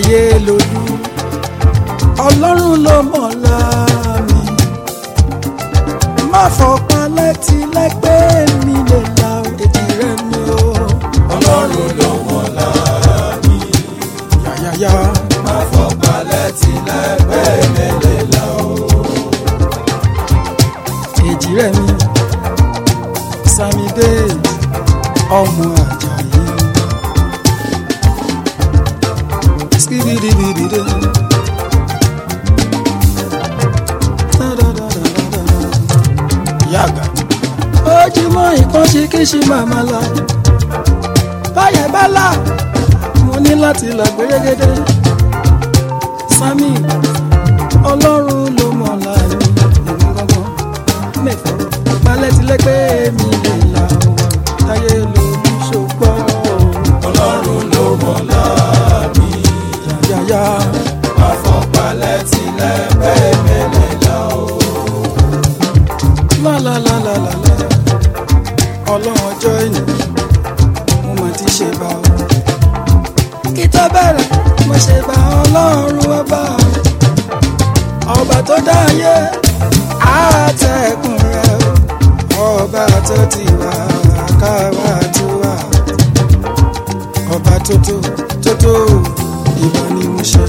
táyé lójú ọlọ́run ló mọ̀ láàmì má fọpá létí lẹ́gbẹ́ mi lè la èdè rẹ mi o ọlọ́run ló mọ̀ láàmì yáyáyá má fọpá létí lẹ́gbẹ́ mẹ́lẹ̀ la o. èjì rẹ mi Samide ọmọ Àjàyí skibidibidide. yàgà. ojúmọ́ nǹkan ṣe kí ṣe màmá la báyẹ̀ bá là mo ní láti là gbérégédé Sami ọlọ́run ló mọ̀ láàyè èmi gangan mẹ́fọ́ balẹ̀ tilẹ̀ pé mi lè là ó táyé lórí ṣògbọ́ ọlọ́run ló mọ̀ láàmì yáyáyá má fọpá létí lẹ́gbẹ́ mẹ́lẹ̀ la o. lálálálálá ọlọ́run ọjọ́ ènìyàn mo mà ti ṣe bá ọ. kí tó bẹ̀rẹ̀ mo ṣe bá ọlọ́run ọba ọba tó dá ayé àtẹ̀kùn rẹ̀ o. ọba tó ti wà káwá tó wà ọba tó tó tó tó ìbá ni mo ṣe.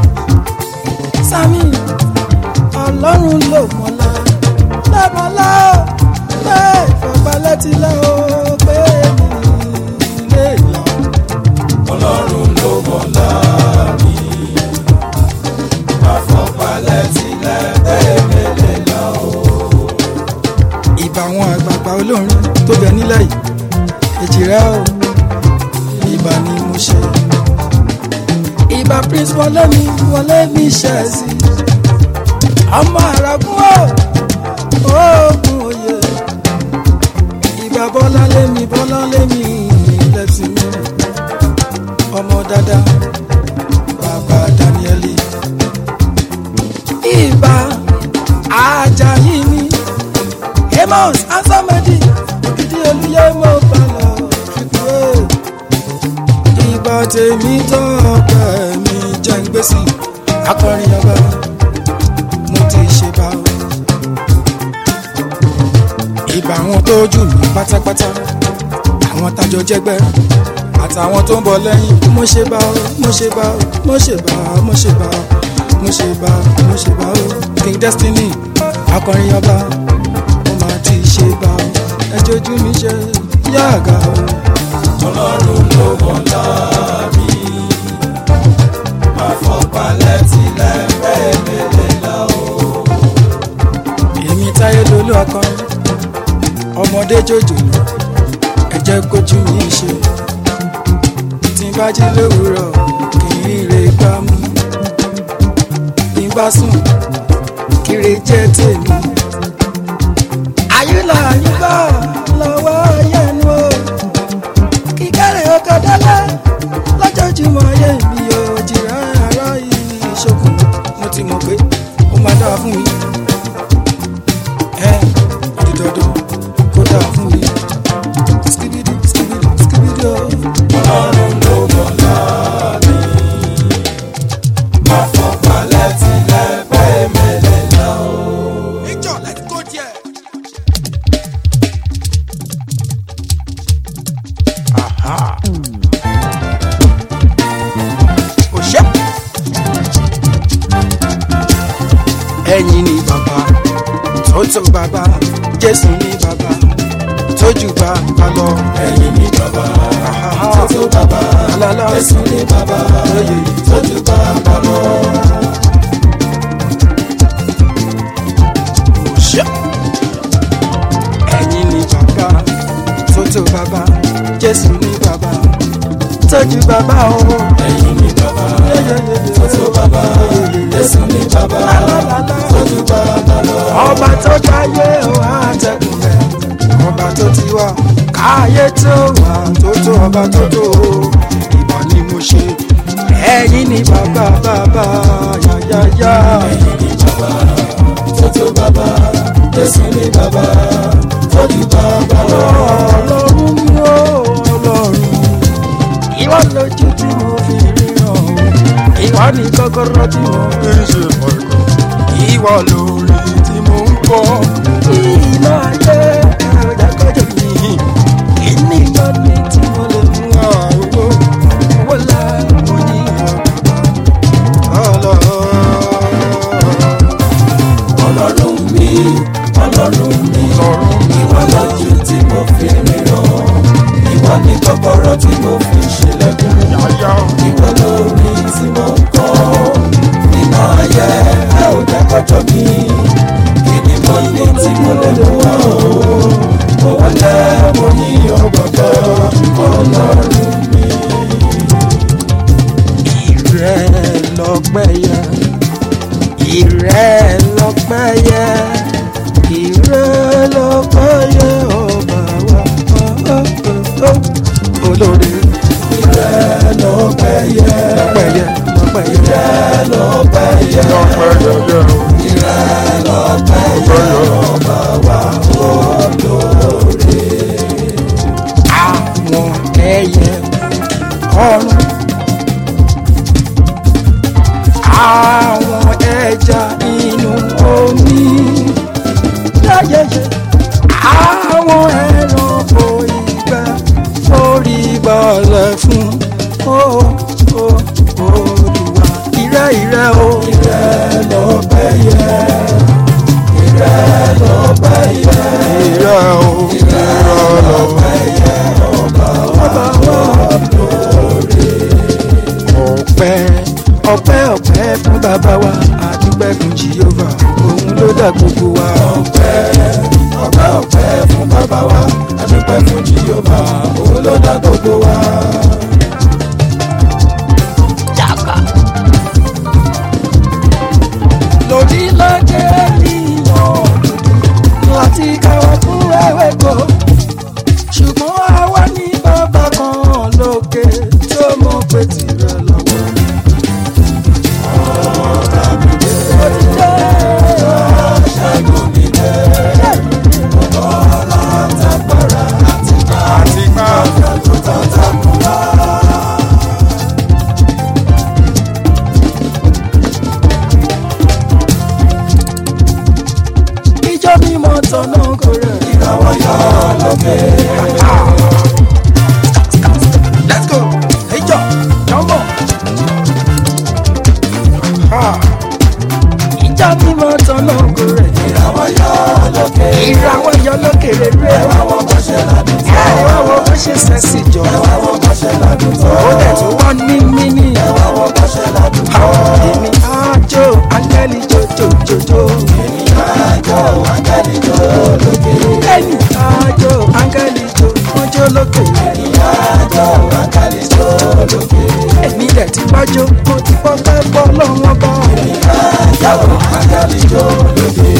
Sami ọlọ́run ló mọ̀lá lẹ́mọ̀lá lẹ́ ìfọ̀balẹ́tìlẹ́ o pé mi lè lọ. ọlọ́run ló mọ̀ láàmì má fọpá létí lẹ́gbẹ́ mẹ́lẹ̀ la o. ìbà àwọn àgbààgbà olórin tó bẹ nílẹ̀ yìí èjì rẹ o ìbà ni mo ṣe. ìbà prince wọlé mi wọlé mi ṣẹ̀sì ọmọ àràgún o oògùn òye ìbà bọ́lá lémi bọ́lá lémi lẹ́tì mi ọmọ dáadáa bàbá Danieli ìbà Àjàyí mi amos ansamadi ògidì olùyẹ mo balọ̀ fipúwé ìbà tèmi tọ́pẹ́ mi jẹ́ ń gbèsè akọrin ọba mo ti ṣe bá o ìbà àwọn tó jù mí pátápátá àwọn tájọ jẹgbẹ́ àtàwọn tó ń bọ̀ lẹ́yìn mo ṣe bá o mo ṣe bá o mo ṣe bá o mo ṣe bá o mo ṣe bá o mo ṣe bá o king destiny akọrin ọba mo máa ti ṣe bá o ẹjọ́ ojú mi ṣe yáàgà o. ọlọ́run ló mọ̀ láàmì má fọpá létí lẹ́gbẹ́ mẹ́lẹ̀ la o. èmi táyé lolú akọrin ọmọdé jòjòló ẹ jẹ́ kójú mi ṣe tí n bá jí lówùúrọ̀ kì í re gbá mú bí n bá sùn kiri jẹ́ tèmi. àyùlà àyùbá lọ́wọ́ yẹnu o kíkẹ́rẹ́ ọkọ̀ dálẹ́ lọ́jọ́júmọ́ ayé mi ò jìrá ara ìṣòkùn mo ti mọ̀ pé ó máa dáa fún mi ẹ dídọ́dọ́ kó dáa fún mi. skibidi skibidi skibidi o. ọlọ́run ló mọ̀ láàmì má fọpá létí lẹ́gbẹ́ mẹ́lẹ̀ la o. Victor, let's go there. Òṣè. Ẹ̀yin ni bàbá, tótó bàbá, Jésù ni bàbá, tójú bàbá lọ. ẹ̀yin ni bàbá tótó bàbá Alala. Jésù ni bàbá Oyè. tójú bàbá lọ. Òṣè. Ẹ̀yin ni bàbá, tótó bàbá, Jésù ni bàbá, tójú bàbá o. ẹ̀yin ni bàbá tótó bàbá Jésù ni bàbá tójú bàbá lọ. ọba tó dáyé ó àtẹkùn rẹ ọba tó ti wá káyé tó wà tó tó ọba tó tó ìbà ni mo ṣe ẹ̀yin ni bàbá bàbá yáyáyá ẹ̀yin ni bàbá tótó bàbá Jésù ni bàbá tójú bàbá lọ. ọlọ́run ni ó ọlọ́run ìwọ lójú tí mo fi ríran ìwọ ní kọ́kọ́rọ́ tí mo kì í ṣe ọ̀gọ́. ìwọ lórí tí mo ń kọ́. iná ayé ẹ̀rọ̀jà kọjọ mi kíní lọ ní tí mo lè mú àwọ̀ owó la mo ní ọ̀la. ọlọ́run mi ọlọ́run mi ìwọ lójú tí mo fi ríran ìwọ ní kọ́kọ́rọ́ tí mo fi ṣílẹ̀kùn yáyá. ìwọ lórí tí mo ń kọ́ nínú ayé ẹ ò jẹ́ kọjọ́ mi kí ni mo ní tí mo lè mú wá o mo wọlé mo ní ọgbọ̀gbọ̀ ọlọ́run mi. ìrẹ́ lọ́pẹ́ yẹ ìrẹ́ lọ́pẹ́ yẹ ìrẹ́ lọ́pẹ́ yẹ ọba wa oh, oh, oh, oh. olórí ìrẹ́ ló pẹ́ yẹ lọ́pẹ́ yẹ lọ́pẹ́ yẹ ìrẹ́ ló pẹ́ yẹ ọpẹ́ yẹyẹ o. ìrẹ́ ló pẹ́ yẹ ọba wa olóore. àwọn ẹyẹ ọ̀run àwọn ẹja inú omi yáyẹyẹ àwọn ẹranko ìgbẹ́ orí balẹ̀ fún ó ó olùwà ìrẹ́ ìrẹ́ o ìrẹ́ ló pẹ́ yẹ ìrẹ́ ló pẹ́ yẹ ìrẹ́ o. ìrẹ́ lọ. ọba wa ọpẹ́ ọpẹ́ ọpẹ́ fún bàbá wa àdúpẹ́ fún jehova òun ló dá gbogbo wa ọpẹ́ ọpẹ́ ọpẹ́ fún bàbá wa adúpẹ́ fún jehova òun ló dá gbogbo wa. lòdì lọ́jẹ́ ènìyàn láti káwọ́ fún ẹ̀wẹ̀ kọ́ ṣùgbọ́n àwa ní bàbá kan lókè tó mọ̀ pé tirẹ̀ lọ́wọ́. Ó ti dé. ṣẹ́gun mi dé ọlá tágbára àti àti ká. tó tán takùn wá. ìjọ mímọ́ tọ̀nà kò rẹ̀. ìràwọ̀ yọ lókè Let's go. ìjọ jọ́mbọ̀. ìjọ mímọ́ tọ̀nà kò rẹ̀. ìràwọ̀ yọ lókè ìràwọ̀ yọ lókè rere. àwọn bó ṣe ládùn tó ẹ̀wá wo bó ṣe sẹ́sì jọ. àwọn bó ṣe ládùn tó ó dẹ̀ tó wọ́n ní mímí. àwọn bó ṣe ládùn tó èmi àjò áńgẹ́lì jòjòjòjò. àjọ àjẹlì tó lókè ẹ̀mí àjò áńgẹ́lì jòjòjò lókè. àjọ àjẹlì tó lókè èmi dẹ̀ ti gbájó mo ti pọ́ pẹ́ bọ́ lọ́wọ́ bọ́. àjọ àjẹlì tó lókè.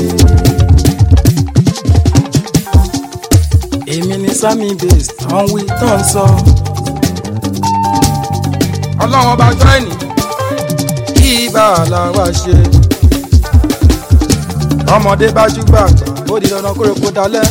èmi ni sami base tán wí tán sọ. ọlọ́run ọba jọ ẹ̀nì kí ibà làwa ṣe. ọmọdé bá júgbà àgbà ó di dandan kórè kó dalẹ̀.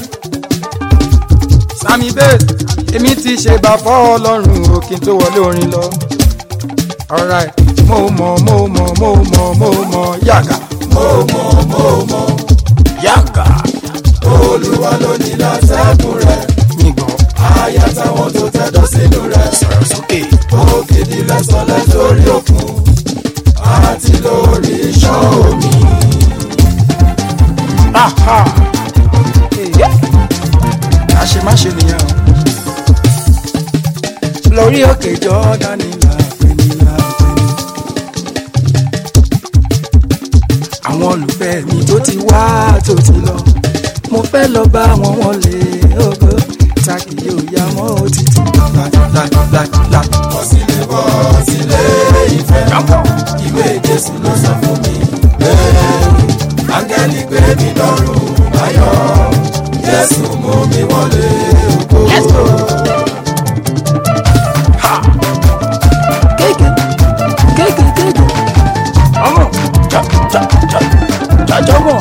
sami base èmi ti ṣe bá fọ́ ọlọ́run o kí n tó wọlé orin lọ. alright mo mọ̀ mo mọ̀ mo mọ̀ mo mọ̀ yàgà. mo mọ̀ mo mọ̀ yàgà. olúwa ló ní látẹ̀kùn rẹ̀ yìnbọn àyà táwọn tó tẹ̀dọ̀ sínú rẹ̀ sọ̀rọ̀ sókè. ògidì lẹ́sọ̀lẹ̀ lórí òkun àti lórí iṣan omi. Aha. àṣemáṣe nìyẹn o. lórí òkè jọ́dánì làpẹ̀ni làpẹ̀ni. àwọn olùfẹ́ mi tó ti wá tó ti lọ mo fẹ́ lọ bá wọn wọlé ògo ta kì yóò ya mọ́ òtítì. láìláìláìlá. bọ́ sílé bọ́ sílé ìfẹ́ ìwé jésù ló sọ fún mi pé áńgẹ́lì gbé mi lọ́rùn báyọ̀ jésù mú mi wọlé ògo. kéèké kéèké kéèké ọmọ jà jà jà jàjọ bọ̀.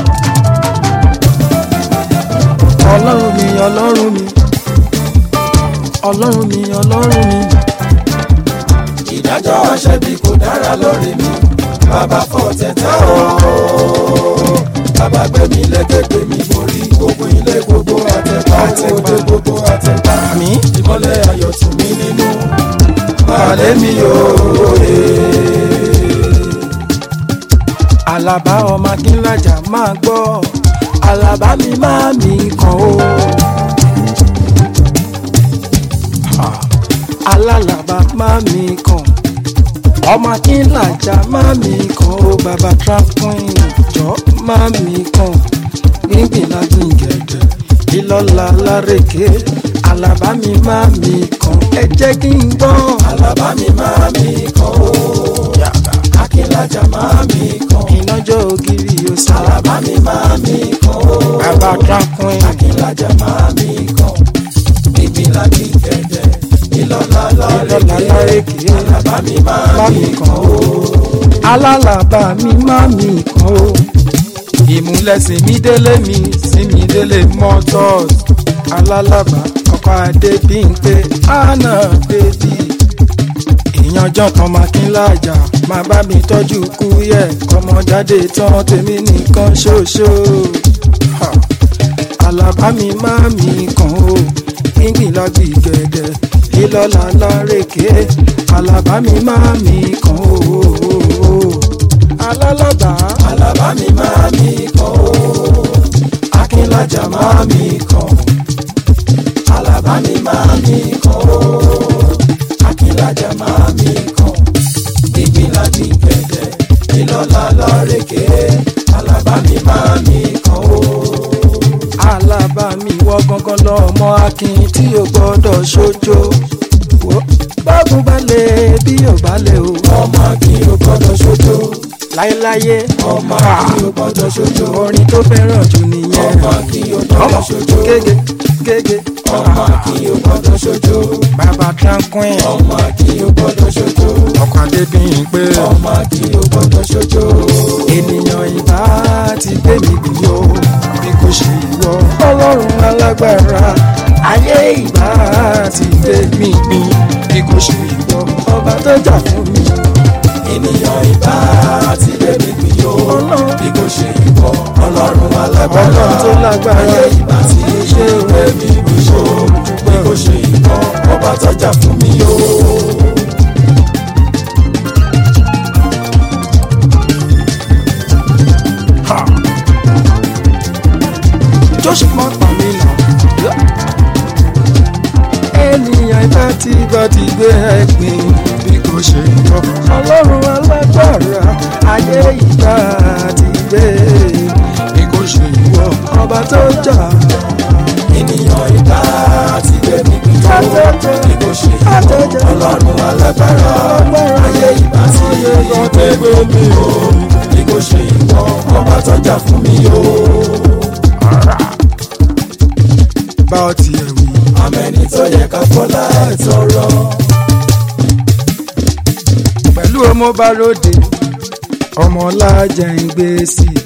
ọlọ́run mi ọlọ́run mi ọlọ́run mi ọlọ́run mi ìdájọ́ àṣẹbí kò dára lórí mi bàbá fọ́ tẹ̀tẹ̀ o bàbá gbẹ̀mí lẹ́gẹ̀gbẹ̀ mi borí gbogbo ilé gbogbo àtẹ̀pá òde gbogbo àtẹ̀pá mi ìmọ́lẹ̀ ayọ̀ tù mí nínú balẹ̀ mi yóò rè Àlàbá ọmọ akínlájà máa gbọ́ Àlàbá mi máa mi kàn ó. Ha, Alálàbá máa mi kàn ọmọ akínlájà máa mi kàn ó bàbá trafin jọ máa mi kàn gbíngbìn lágbìn gẹ̀gẹ̀ ìlọ́la lárèké Àlàbá mi máa mi kàn ẹ jẹ́ kí n gbọ́. Àlàbá mi máa mi kàn ó Akínlájà máa mi kàn ìnájọ́ ògiri yóò sá. Àlàbá mi máa mi kàn ó bàbá trafin. Akínlájà máa mi kàn gbígbìn láti gẹ̀dẹ̀ ìlọ́lá lọ́la lárèké lárèké Àlàbá mi máa bá mi mi kàn kàn ó. alálàbà mi má mi kàn ó. ìmúlẹ̀sìn mi délé mi sí mi délé motors. alálàbà ọkọ̀ adé bí n pé àná bèbí. ìyànjọ́ kan máa kí n lájà máa bá mi tọ́jú kúyẹ̀ kọ́mọ jáde tán tèmi nìkan ṣoṣo. Ha. Àlàbá mi má mi kàn ó gbíngbìn lágbì gẹ̀dẹ̀ ìlọ́la lárèké Àlàbá mi má mi kàn ó. Alálàbá Àlàbá mi máa mi kàn ó Akínlájà máa mi kàn Àlàbá mi máa mi kàn ó Akínlájà máa mi kàn gbígbìn láti gẹ̀dẹ̀ ìlọ́lá lárèké Àlàbá mi máa mi kàn ó. Àlàbá mi wọ gangan lọ́mọ akin tí o gbọ́dọ̀ ṣojo. Wo, Bágun balẹ̀ bí ò balẹ̀ o. ọmọ kí o gbọ́dọ̀ ṣojo Láyéláyé ọmọ Ah, kí o gbọ́dọ̀ ṣojo orin tó fẹ́ràn jù nìyẹn. ọmọ kí o gbọ́dọ̀ ṣojo Gègé gègé. ọmọ kí o gbọ́dọ̀ ṣojo Bàbá tranquil. ọmọ kí o gbọ́dọ̀ ṣojo ọkọ̀ adébíyìn pé ọmọ kí o gbọ́dọ̀ ṣojo ènìyàn ìbá ti gbé mi bì yó bí kò ṣe ìwọ ọlọ́run alágbára ayé ìbá ti gbé mi bì bí kò ṣe ìwọ ọba tó jà fún mi ènìyàn ìbá ti bẹ̀rẹ̀ mi yó Ọlọ́run. bí kò ṣe ìwọ ọlọ́run alágbára ọlọ́run tó lágbára ayé ìbá ti ṣe bẹ̀rẹ̀ mi yó bí kò ṣe ìwọ ọba tọ́jà fún mi yó. joshua má pa mí nà ènìyàn ìbá ti bá ti gbé ẹ̀gbin bí kò ṣe ìwọ ọlọ́run alágbára ayé ìbá ti gbé bí kò ṣe ìwọ ọba tó jà. ènìyàn ìbá ti bẹ̀rẹ̀ mi yó bí kò ṣe ìwọ ọlọ́run alágbára ayé ìbá ti bẹ̀rẹ̀ mi yó bí kò ṣe ìwọ ọba tọ́jà fún mi yó. bá ọ tiẹ̀ wí. àmẹ́ni tó yẹ ká fọlá ẹ̀ tọrọ. pẹ̀lú ọmọ bá ròde ọmọ lájà ń gbé sí i.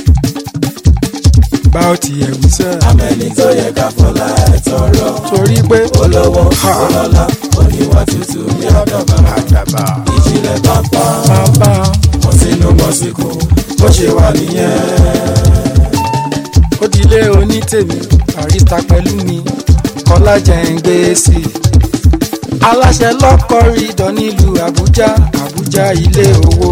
bá ọ tiẹ̀ wí sẹ́. àmẹ́ni tó yẹ ká fọlá ẹ̀ tọrọ. torí pé olówó ọlọ́lá oníwà tútù bí àdàbà. àdàbà ìjìnlẹ̀ pápá bàbá mọ̀ sínú mọ̀síkù bó ṣe wà nìyẹn. ó dilé onítèmi barista pẹ̀lú mi kọ́lájẹ́ ń gbé sí i. aláṣẹ lọ́kọ̀ rídọ̀ nílùú àbújá àbújá ilé owó.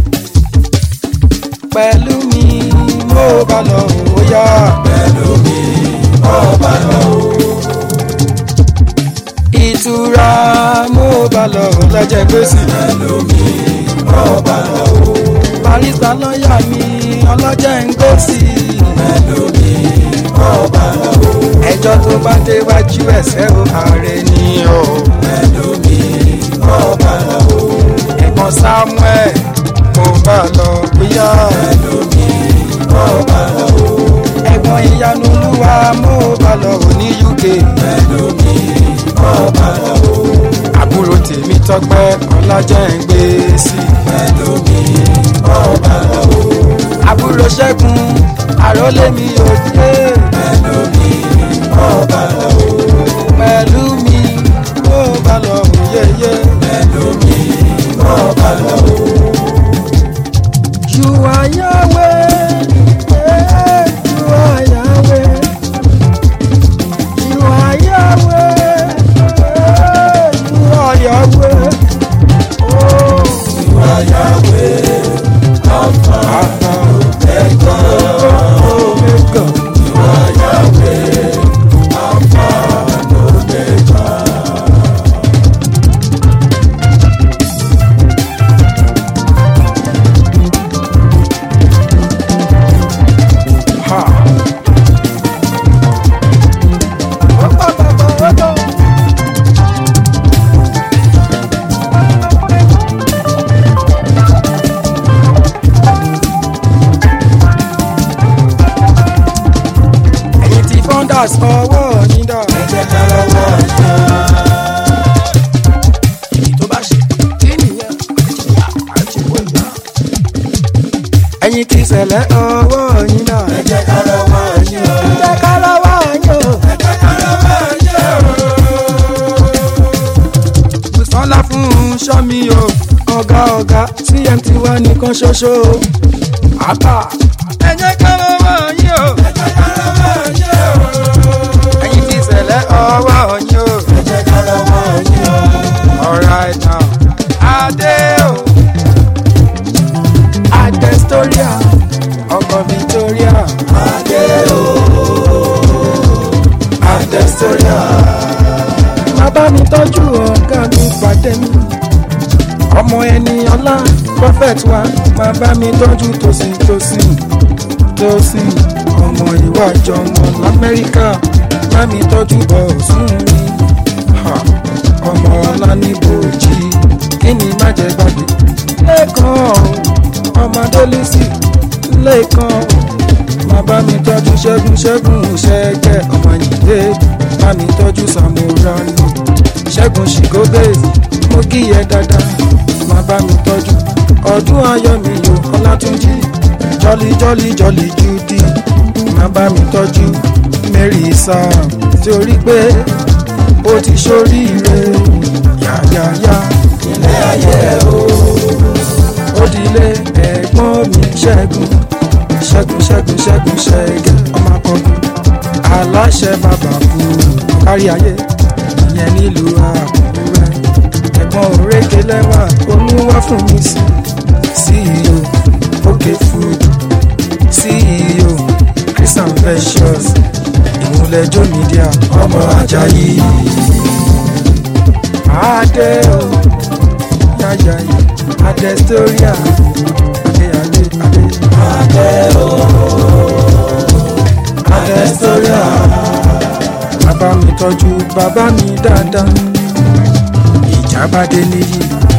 pẹ̀lú mi mo bá lọ ó yá. pẹ̀lú mi ọba lọ. ìtura mo bá lọ lọ́jẹ́ gbé sí i. pẹ̀lú mi ọba lọ. barista lọ́ọ̀yà mi ọlọ́jẹ́ ń gbé sí i. pẹ̀lú mi ọba lọ. ẹjọ́ tó bá déwájú ẹsẹ̀ o ààrẹ ni o. pẹ̀lú mi ọba lọ. ẹ̀gbọ́n samuel mo bá lọ bóyá. pẹ̀lú mi ọba lọ. ẹ̀gbọ́n ìyanu olúwa mo bá lọ ò ní uk. pẹ̀lú mi ọba lọ. àbúrò tèmi tọpẹ́ ọlájẹ́ ń gbé sí i. pẹ̀lú mi ọba lọ. àbúrò ṣẹ́gun àrólé mi ò dé. pẹ̀lú mi ọba lọ. pẹ̀lú mi mo bá lọ ò yẹyẹ. pẹ̀lú mi ìṣẹ̀lẹ̀ ọwọ́ yín náà. ẹ jẹ́ ká rọwọ́ yín o. ẹ jẹ́ ká lọ́wọ́ yín o. ẹ jẹ́ ká rọwọ́ yín o. sọlá fún sọmi o ọ̀gá ọ̀gá cmt wa nìkan ṣoṣo àbá. ẹ jẹ́ ká lọ́wọ́ yín o. ẹ jẹ́ ká rọwọ́ yín o. ẹ̀yin ti ṣẹlẹ̀ ọwọ́ yín o. ẹ jẹ́ ká rọwọ́ yín o. alright now. adé o. adestoria ọkọ victoria. adé o. adestoria. bàbá mi tọ́jú ọ̀gá mi pàdé mi. ọmọ ẹni ọlá prophet wa máa bá mi tọ́jú tòsí tòsí tòsí ọmọ ìwájọ ọmọ lamẹ́ríkà bá mi tọ́jú bọ̀ sún mi. Ha, ọmọ ọlá ní bòjì kí ni má jẹ gbàgbé. lẹ́ẹ̀kan o, ọmọ adélísì lẹ́ẹ̀kan o, máa bá mi tọ́jú ṣẹ́gun ṣẹ́gun ṣẹ́gẹ́ ọmọ yìí bá mi tọ́jú samurano ṣẹ́gun ṣìgóbè mo kíyẹ dáadáa máa bá mi tọ́jú ọdún ayọ̀ mi yò ọlátúnjì jọ́lí jọ́lí jọ́lí judy máa bá mi tọ́jú mary sam torí pé ó ti ṣoríire yáyáyá ilé ayé o. ó dilé ẹ̀gbọ́n mi ṣẹ́gun ṣẹ́gun ṣẹ́gun ṣẹ́gun ṣẹ́gẹ́ ọmọ akọgun aláṣẹ bàbá kú kárí ayé ìyẹn nílùú àkúrẹ́ ẹ̀gbọ́n òrékè lẹ́wà olúwa fún mi sí ceo okay food ceo christian ventures ìmúlẹ̀jọ́ media ọmọ ajayi adé o yáyà adestoria adé adé adé adé o. adestoria. bàbá mi tọ́jú bàbá mi dáadáa ìjábádé níyì.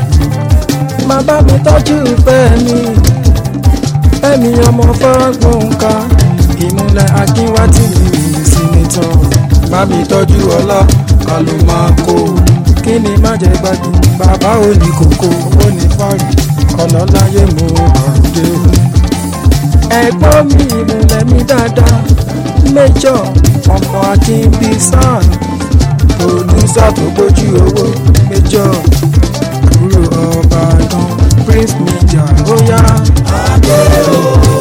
bàbá mi tọ́jú fẹ́mi fẹ́mi ọmọ fọ́gbọ̀nká ìmúlẹ̀ akínwátì mi sínítọ̀ bá mi tọ́jú ọlá àlùmákò kí ni má jẹ́ gbàgbé bàbá ò ní kókó ó ní fáàrí ọlọ́láyé mú àrùdé o. ẹ̀gbọ́n mi ìmúlẹ̀ mi dáadáa méjọ ọmọ akínbí sàn pòdúsà tó gbójú owó méjọ àbúrò ọbàdàn prince media bóyá adé o.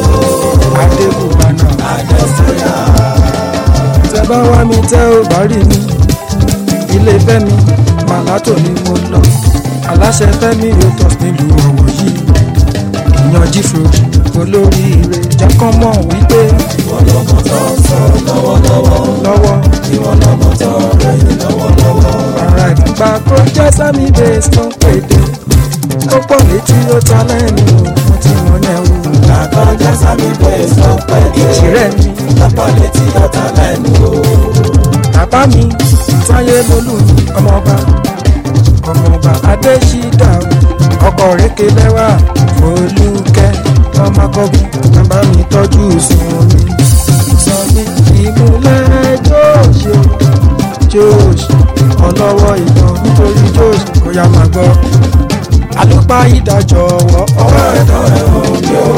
adébùbánà adestoria. tẹ bá wá mi tẹ ò bá rí mi ilé fẹmi màlátò ni mo lọ aláṣẹ fẹmi rotos nílùú ọwọ yìí ìyan jífroji olóríire jákànmọ wípé ìwọ lọmọ tó ń sọ lọ́wọ́lọ́wọ́. lọ́wọ́ ìwọ lọmọ tó ń rẹ̀yìn lọ́wọ́lọ́wọ́. ara ìgbà kó jẹ́ sami base tó ń pèdè ó pọ̀ létí ó ta lẹ́nu mo ti mọ̀ yẹn o àkọjá sámi bẹ́ẹ̀ sọ pé ìṣirẹ́ mi lápá létí ọ̀tá lẹ́nu o. bàbá mi táyé lólù mi ọmọọba ọmọọba adésídà ọkọ rékè lẹ́wà olùkẹ́ ọmọkọ́gun bàbá mi tọ́jú sùn mi sọ mi ìmúlẹ̀ jóòṣì jóòṣì ọlọ́wọ́ ìtàn nítorí jóòṣì kò yá máa gbọ́ àlùpà ìdájọ́ ọwọ́ ọwọ́ ẹ̀dọ́ ẹ̀hún mi ò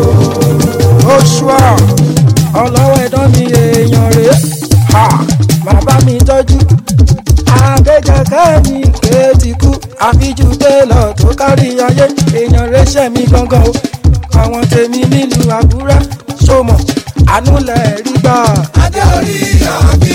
oṣùà ọlọ́wọ́ ẹ̀dọ́ mi èèyàn rèé ha bàbá mi tọ́jú akẹ́kẹ̀kẹ́ mi kéétì kú àfijú télọ̀ tó kárí ayé èèyàn rẹ́ṣẹ̀ mi gangan o àwọn tèmi nílùú àbúrá sọmọ àánú lẹ̀ rí gbà. adé orí àbí.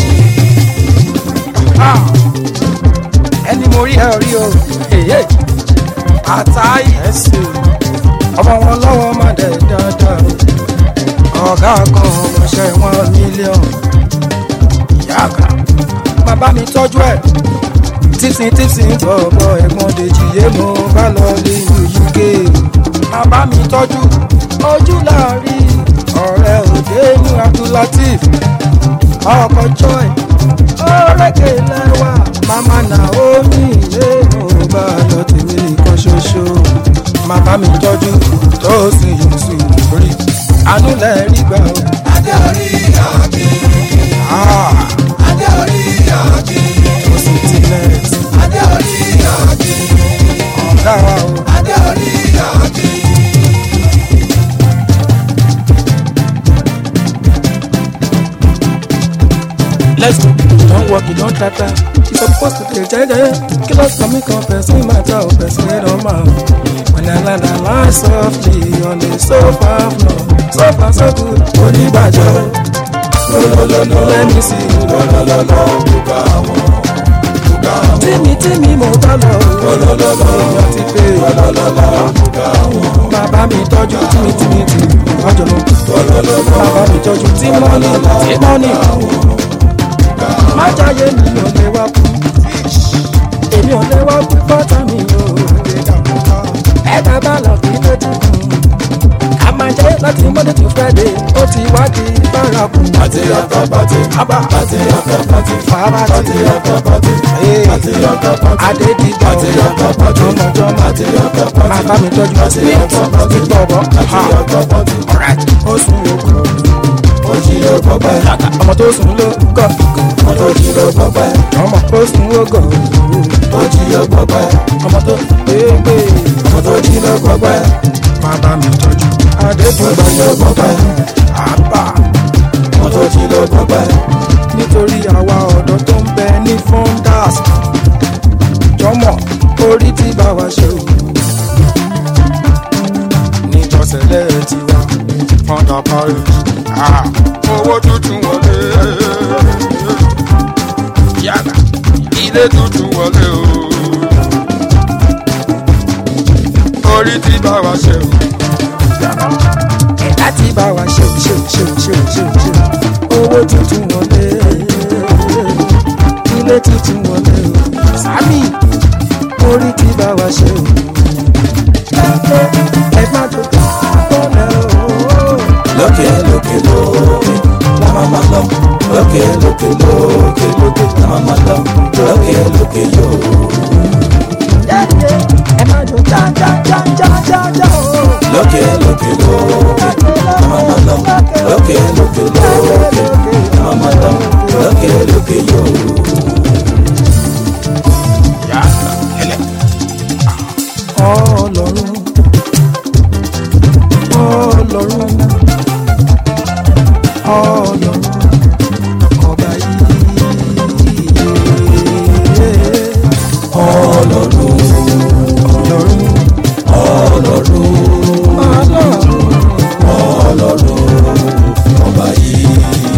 Ha! ẹni mo rí ẹ rí o èyí àtàyè ẹsẹ ọmọ wọn lọ́wọ́ má dẹ̀ dáadáa ọ̀gá kan ọmọọṣẹ́ wọn mílíọ̀nù ìyá àgbà bàbá mi tọ́jú ẹ̀ tíṣin tíṣin bọ̀bọ̀ ẹ̀gbọ́n dèjì yé mo bá lọ lé uk bàbá mi tọ́jú ojú láàrin ọ̀rẹ́ òde inú abdulateef ọkọ̀ joy ọ̀rẹ́kẹ̀ lẹ́wà mama naomi ilé mo bá lọ tèmi nìkan ṣoṣo bàbá mi tọ́jú tó sì yóò sì rí àánú lẹ́ẹ̀rí gbà ó. adé orí àbí. Ah, adé orí àbí. tó sì ti nẹ́ẹ̀tì adé orí àbí. ọ̀gá wa o. adé orí àbí. you don tata you suppose to dey jẹjẹ kí ló sọ mí kan person matter o person wey don ma when i land i land softly on the sofa floor sofa so good oníbàjọ́ lọ́lọ́lọ́lọ́ let me see you lọ́lọ́lọ́lọ́ Bùkà wọn, bùkà wọn, tími tími mo bá lọ lọ́lọ́lọ́lọ́, èèyàn ti pé lọ́lọ́lọ́lọ́, bùkà wọn, bàbá mi tọ́jú tími tími tì ọjọ́ lọ lọ́lọ́lọ́lọ́, bàbá mi tọ́jú tí mọ́nì tí mọ́nì má jáyé mi ò lè wá kú èmi ò lè wá kú pátá mi ò ẹ̀dá bá lọ kí lójú kù a máa jẹ́ láti monday to friday ó ti wá di bárakù àti ọkọ̀ pàtì, Abba. àti ọkọ̀ pàtì, fàbàtì àti ọkọ̀ pàtì, àti ọkọ̀ pàtì, adédìgbà àti ọkọ̀ pàtì, jọmọjọmọ àti ọkọ̀ pàtì, máa bá mi tọ́jú àti smith ọkọ̀ pàtì, ti gbọ̀bọ̀ àti ọkọ̀ pàtì, ó sùn òkú ó jí ló gbọ́pẹ́, ọmọ tó sùn ló gọ̀ ó jí ló gbọ́pẹ́, ọmọ tó sùn ó gọ̀ ó jí ló gbọ́pẹ́, ọmọ tó gbégbé ó jí ló gbọ́pẹ́, máa bá mi tọ́jú adédìgbà ó jí ló gbọ́pẹ́, àbá ó jí ló gbọ́pẹ́, nítorí àwa ọ̀dọ́ tó ń bẹ ní fondas jọmọ orí tí bá wa ṣe o níjọsẹ̀lẹ̀ tiwa fọ́ndà parí owó tuntun wọlé yàrá ilé tuntun wọlé o orí tí bá wa ṣe o ẹ̀dá tí bá wa ṣe o ṣe o ṣe o ṣe o ṣe o ṣe o owó tuntun wọlé ilé tuntun wọlé o sami orí tí bá wa ṣe o ẹ má tó bọ́lẹ̀ o. lókè lókè lókè, la máa ma lọ, lókè lókè lókè lókè, la máa ma lọ, lókè lókè yóò. ẹ má jó já já já já já já o. lókè lókè lókè la máa ma lọ lókè lókè lókè la máa ma lọ lókè lókè yóò. ọlọ́run ọlọ́run ọlọ́run ọba yìí ọlọ́run ọlọ́run ọlọ́run ọlọ́run ọlọ́run ọba yìí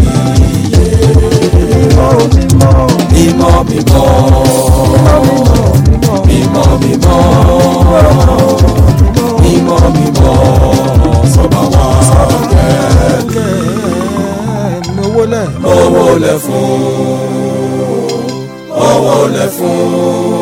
mímọ́ mímọ́ mímọ́ mímọ́ mímọ́ mímọ́ mímọ́ mímọ́ mímọ́ mímọ́ sọba wa kẹ́ẹ̀ lówó lẹ̀ owó lẹ fún owó lẹ fún